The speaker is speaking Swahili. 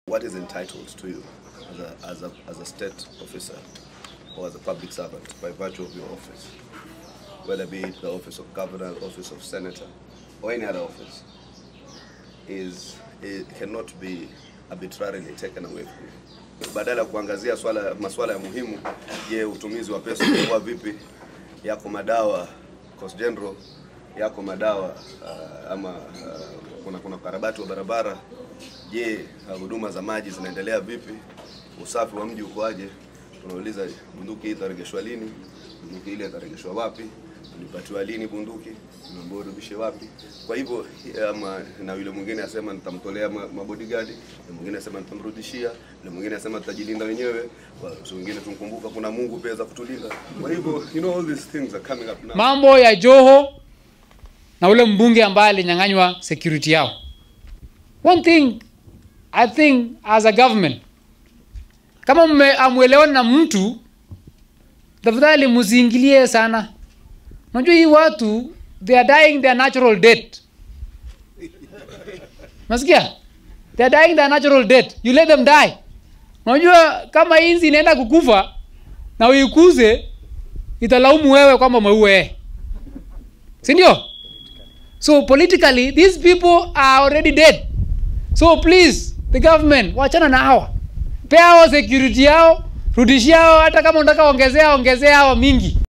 what is entitled to you as a, as a, as a state officer or as a public servant by virtue of your office, whether be it the office of governor, office of senator, or any other office, is it cannot be arbitrarily taken away from you. Badala ya kuangazia swala masuala ya muhimu, je, utumizi wa pesa umekuwa vipi? Yako madawa Coast General, yako madawa uh, ama uh, kuna kuna ukarabati wa barabara. Je, uh, huduma za maji zinaendelea vipi? Usafi wa mji ukoaje? Tunauliza bunduki hii itarejeshwa lini? Bunduki ile itarejeshwa wapi? Ulipatiwa lini bunduki? Unaambiwa urudishe wapi? Kwa hivyo ama, na yule mwingine asema nitamtolea ma- mabodyguard, na mwingine asema nitamrudishia, na mwingine asema tutajilinda wenyewe. Kwa so wengine tunkumbuka kuna Mungu pia za kutulinda. Kwa hivyo you know all these things are coming up now. mambo ya Joho na ule mbunge ambaye alinyang'anywa security yao. One thing I think as a government, kama mme- amuelewani na mtu, tafadhali msiingilie sana. Unajua hii watu they are dying their natural death. Nasikia? They are dying their natural death. You let them die. Unajua kama inzi inaenda kukufa na uikuze italaumu wewe kwamba umeua yeye si ndio so politically these people are already dead so please the government wachana na hawa pea hao security yao rudishia hao hata kama unataka ongezea ongezea hawa mingi